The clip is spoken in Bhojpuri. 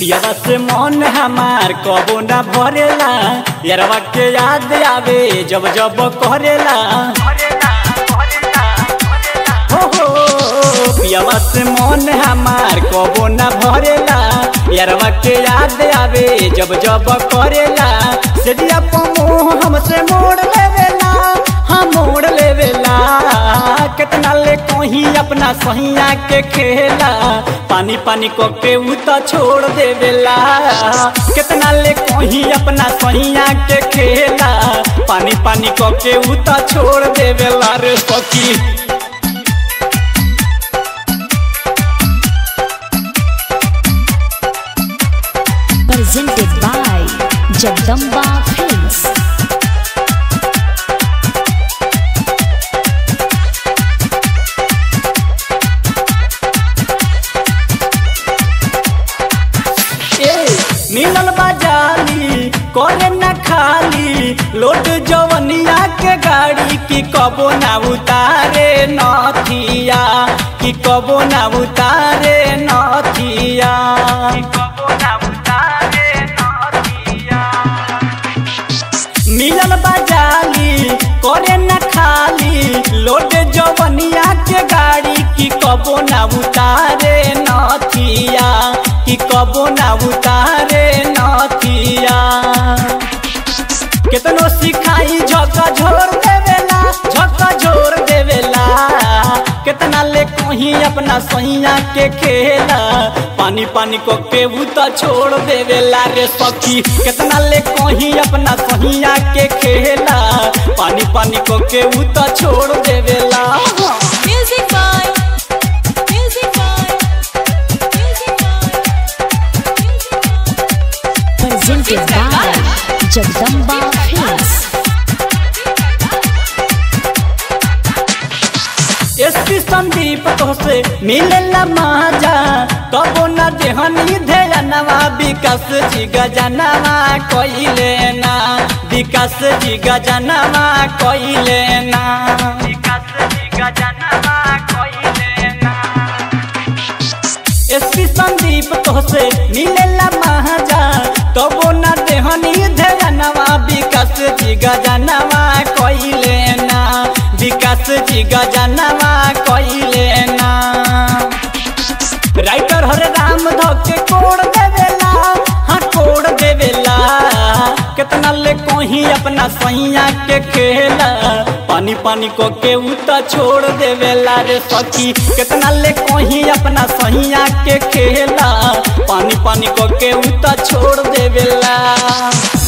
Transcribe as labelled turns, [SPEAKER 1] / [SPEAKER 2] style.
[SPEAKER 1] पियावा से मन हमार कबो ना भरेला यारवा के याद आवे जब जब करेला हो हो पियावा से मन हमार कबो ना भरेला यारवा के याद आवे जब जब करेला से दिया मुँह हमसे मोड़ लेवेला हाँ मोड़ लेवेला कितना ले कहीं अपना सहिया के खेला पानी पानी को के उ तो छोड़ देवेला कितना ले कहीं अपना सहिया के खेला पानी पानी को के उ तो छोड़ देवेला रे सखी
[SPEAKER 2] presented by Jagdamba Films.
[SPEAKER 1] ए मिलल बाजाली करे न खाली लोट जवनिया के गाड़ी की कबो ना उतारे नथिया की कबो ना उतारे नथिया मिलल बाजाली करे न खाली लोट जवनिया के गाड़ी की कबो ना उतारे नथिया की कबो ना उतारे नथिया केतनो सिखाई झका झोर देवेला झका झोर देवेला केतना ले कहीं अपना सैया के खेला पानी पानी को के उ तो छोड़ देवेला रे सखी केतना ले कहीं अपना सैया के खेला पानी पानी को के उ तो छोड़ देवेला
[SPEAKER 3] Music by Music by Music by
[SPEAKER 2] Presented by Jagdamba Films.
[SPEAKER 1] SP Sandeep तोसे मिलेला माजा कबो न देहनी धेनवा विकास जी गजनवा कइले ना विकास जी गजनवा कइले ना विकास जी गजनवा कइले ना एसपी संदीप तोसे मिलेला महाजा तबो न देहनी धेनवा विकास जी गजनवा कइले ना विकास जी गजनवा कइले ना राइटर हरे राम धके कोड़ देवेला हाँ कोड़ देवेला कितना ले कहीं अपना सैया के खेला पानी पानी को के उ तो छोड़ देवेला रे सखी कितना ले कहीं अपना सैया के खेला पानी पानी को के उ तो छोड़ देवेला